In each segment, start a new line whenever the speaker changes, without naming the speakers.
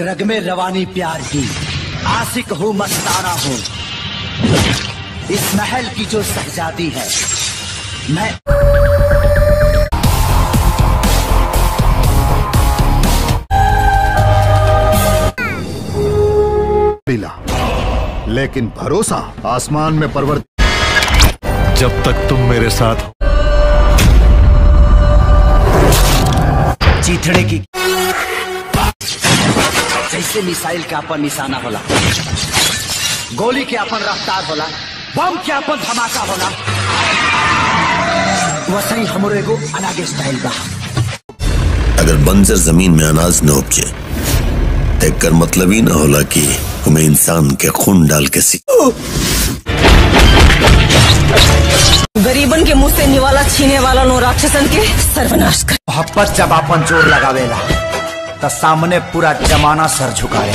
रग रग में रवानी प्यार की आशिक हूँ मस्ताना हूँ इस महल की जो शहजादी है मैं
मिला लेकिन भरोसा आसमान में परवर
जब तक तुम मेरे साथ हो
चीथड़े की जैसे मिसाइल के अपन निशाना होला गोली के अपन रफ्तार होला बम के अपन धमाका होला वैसे ही हमरो एगो अलग स्टाइल बा
अगर बंजर जमीन में अनाज न उपजे तो एकर मतलब ही ना होला कि हमें इंसान के खून डाल के सी
गरीबन के मुंह से निवाला छीने वाला नो राक्षसन के सर्वनाश कर
मोहब्बत जब अपन जोर लगावेला तो सामने पूरा जमाना सर झुकावे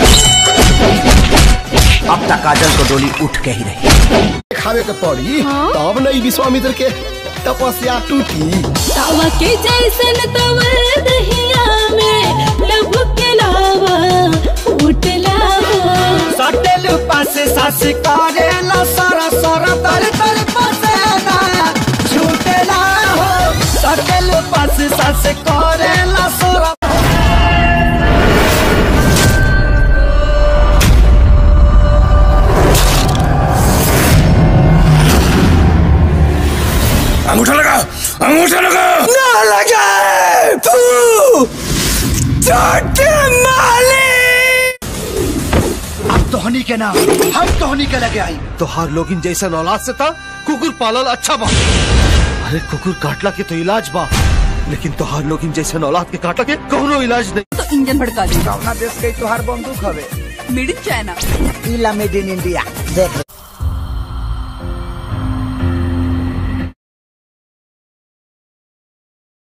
अब तक काजल को डोली उठ के ही रही
खावे के पड़ी तब नहीं विश्वामित्र के तपस्या टूटी
तावा के जैसन तवर दहिया में लभ के लावा फूट लावा
सटेल पासे सास करे ला सारा सारा तर तर पासे ना झूठे ना हो सटेल पासे सास करे ला सारा
अंगूठा लगा अंगूठा लगा
ना लगे तू छोटे मालिक अब तोहनी के नाम हम तोहनी के लगे आई
तोहार लोगिन जैसा औलाद से था कुकुर पालल अच्छा बा अरे कुकुर काटला के तो इलाज बा लेकिन तोहार लोगिन जैसे औलाद के काटला के कौनो इलाज नहीं
तो इंजन भड़का दी
अपना देश के तोहार बंदूक हवे
मिडिल चाइना
इला मेड इन इंडिया देख